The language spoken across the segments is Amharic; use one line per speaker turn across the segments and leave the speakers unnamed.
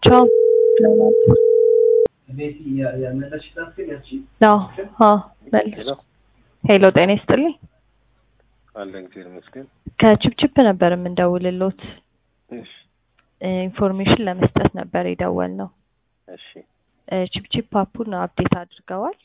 ቻው አዎ አዎ መልስ ሄሎ ጤና ይስጥልኝ
አለን እግዚአብሔር ይመስገን።
ከችፕችፕ ነበር የምንደውልሎት
እሺ
ኢንፎርሜሽን ለመስጠት ነበር የደወልነው
እሺ
ችፕችፕ አፑን አፕዴት አድርገዋል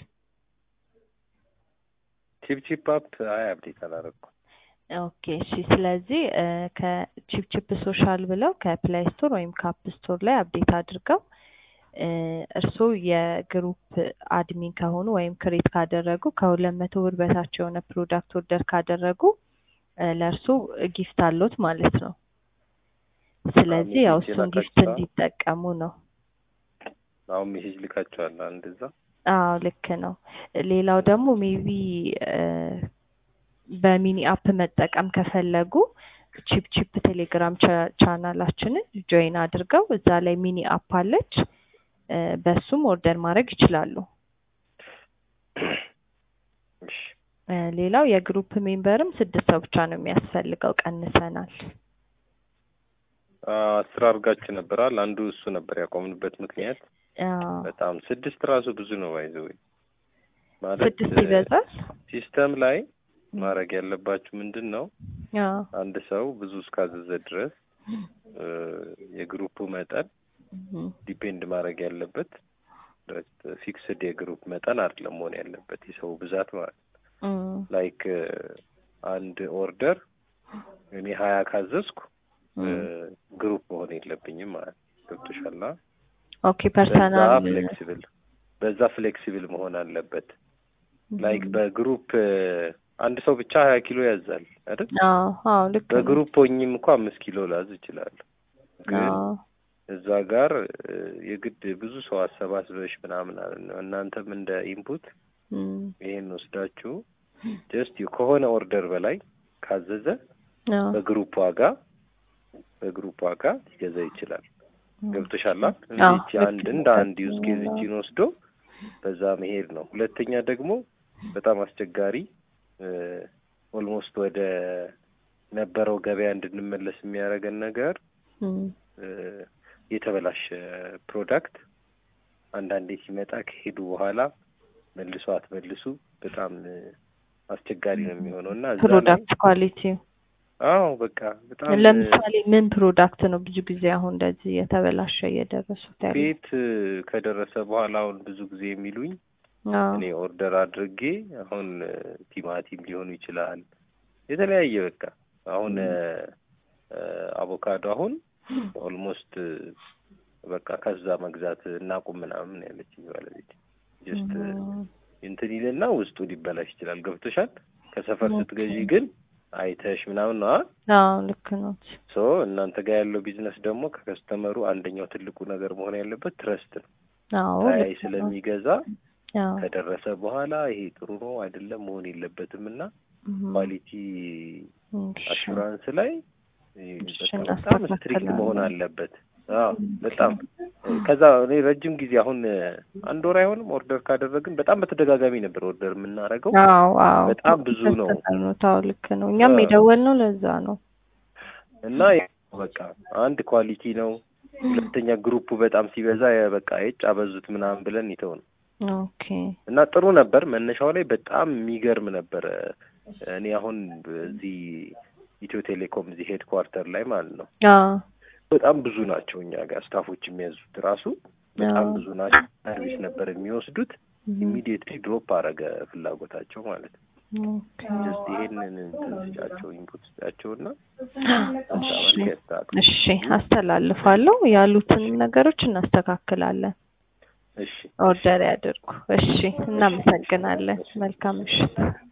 ቺፕ ቺፕ አፕ አይ አፕዴት አላደረኩም።
ኦኬ እሺ ስለዚህ ከቺፕቺፕ ሶሻል ብለው ከፕላይ ስቶር ወይም ከአፕ ስቶር ላይ አፕዴት አድርገው እርስዎ የግሩፕ አድሚን ከሆኑ ወይም ክሬት ካደረጉ ከሁለት መቶ ብር በታች የሆነ ፕሮዳክት ኦርደር ካደረጉ ለእርስዎ ጊፍት አሎት ማለት ነው። ስለዚህ ያው እሱን ጊፍት እንዲጠቀሙ ነው።
አሁን ሜሴጅ ልካቸዋል አንድ እዛ
አዎ ልክ ነው። ሌላው ደግሞ ሜቢ በሚኒ አፕ መጠቀም ከፈለጉ ቺፕ ቺፕ ቴሌግራም ቻናላችንን ጆይን አድርገው እዛ ላይ ሚኒ አፕ አለች። በሱም ኦርደር ማድረግ ይችላሉ።
እሺ
ሌላው የግሩፕ ሜምበርም ስድስት ሰው ብቻ ነው የሚያስፈልገው፣ ቀንሰናል።
አስር አድርጋችሁ ነበራል። አንዱ እሱ ነበር ያቆምንበት ምክንያት።
አዎ
በጣም ስድስት ራሱ ብዙ ነው ባይዘው ማለት
ስድስት ይበዛል።
ሲስተም ላይ ማድረግ ያለባችሁ ምንድን ነው
አዎ
አንድ ሰው ብዙ እስካዘዘ ድረስ የግሩፑ መጠን
እም፣
ዲፔንድ ማድረግ ያለበት ፊክስድ የግሩፕ መጠን አይደለም መሆን ያለበት የሰው ብዛት ማለት
እም፣
ላይክ አንድ ኦርደር እኔ ሀያ ካዘዝኩ
እም።
ግሩፕ መሆን የለብኝም ማለት ገብቶሻል።
ኦኬ
በዛ
ፐርሰናል
ፍሌክሲብል በዛ ፍሌክሲብል መሆን አለበት። ላይክ በግሩፕ አንድ ሰው ብቻ ሀያ ኪሎ ያዛል አይደል?
አዎ አዎ ልክ ነው።
በግሩፕ ሆኝም እንኳ አምስት ኪሎ ላዝ እችላለሁ። ግን
አዎ
እዛ ጋር እ፣ የግድ ብዙ ሰው አሰባስበሽ ምናምን አለ ነው። እናንተም እንደ ኢንፑት
እም፣
ይሄን ወስዳችሁ ጀስት ከሆነ ኦርደር በላይ ካዘዘ
አዎ
በግሩፕ ዋጋ በግሩፕ ዋጋ ሊገዛ ይችላል። ገብቶሻል?
አዎ፣
እንዴት
ልክ
አንድ
ነው።
እንደ አንድ ዩዝ ኬዝ እቺን ወስዶ በዛ መሄድ ነው። ሁለተኛ ደግሞ በጣም አስቸጋሪ ኦልሞስት ወደ ነበረው ገበያ እንድንመለስ የሚያደርገን ነገር
እም፣
እ፣ የተበላሸ ፕሮዳክት አንዳንዴ ሲመጣ ከሄዱ በኋላ መልሶ አትመልሱ በጣም እ፣ አስቸጋሪ ነው የሚሆነው እና እዛ ላይ
ፕሮዳክት ኳሊቲ
አዎ በቃ በጣም እ፣
ለምሳሌ ምን ፕሮዳክት ነው ብዙ ጊዜ አሁን እንደዚህ የተበላሸ እየደረሱት ያለ?
ቤት እ፣ ከደረሰ በኋላ አሁን ብዙ ጊዜ የሚሉኝ
አዎ
እኔ ኦርደር አድርጌ አሁን እ፣ ቲማቲም ሊሆኑ ይችላል የተለያየ በቃ አሁን እ፣ እ፣ አቮካዶ አሁን ኦልሞስት እ፣ በቃ ከዛ መግዛት እናቁም ምናምን ያለችኝ ባለቤት ጀስት እ፣
እም፣
እንትን ይልና ውስጡ ሊበላሽ ይችላል። ገብቶሻል? ከሰፈር ስትገዢ ግን አይተሽ ምናምን ነው
አዎ ልክ ነው።
ሶ እናንተ ጋር ያለው ቢዝነስ ደግሞ ከከስተመሩ አንደኛው ትልቁ ነገር መሆን ያለበት ትረስት ነው።
አዎ
ሳያይ
ልክ ነው።
ስለሚገዛ
አዎ
ከደረሰ በኋላ ይሄ ጥሩ ነው አይደለም መሆን የለበትም እና
እም፣
ኳሊቲ
እሺ።
አሹራንስ ላይ እ፣
እሺ፣
በቃ በጣም ስትሪክት
እናስተካክላለን።
መሆን አለበት። አዎ በጣም ከዛ እኔ ረጅም ጊዜ አሁን እ፣ አንድ ወር አይሆንም ኦርደር ካደረግን በጣም በተደጋጋሚ ነበር ኦርደር የምናደርገው
አዎ አዎ
በጣም ብዙ ነው።
ታው ልክ ነው። እኛም
አዎ።
የደወልነው ለዛ ነው።
እና በቃ አንድ ኳሊቲ ነው። ሁለተኛ ግሩፑ በጣም ሲበዛ የ- በቃ የጭ አበዙት ምናምን ብለን ይተው ነው
ኦኬ
እና ጥሩ ነበር። መነሻው ላይ በጣም የሚገርም ነበረ። እኔ አሁን እዚህ ኢትዮ ቴሌኮም እዚህ ሄድ ኳርተር ላይ ማለት ነው
አዎ
በጣም ብዙ ናቸው እኛ ጋር ስታፎች የሚያዙት ራሱ በጣም
አዎ።
ብዙ ናቸው። ሰርቪስ ነበር የሚወስዱት።
እም፣
ኢሚዲየትሊ ድሮፕ አረገ ፍላጎታቸው ማለት ነው።
ኦኬ
ጀስት ይሄንን እንትን ስጫቸው ኢንፑት ስጫቸው እና
እሺ
ያስተካክሉ።
እሺ አስተላልፋለሁ። ያሉትን ነገሮች እናስተካክላለን።
እሺ
ኦርደር ያድርጉ። እሺ እናመሰግናለን። መልካም ምሽት።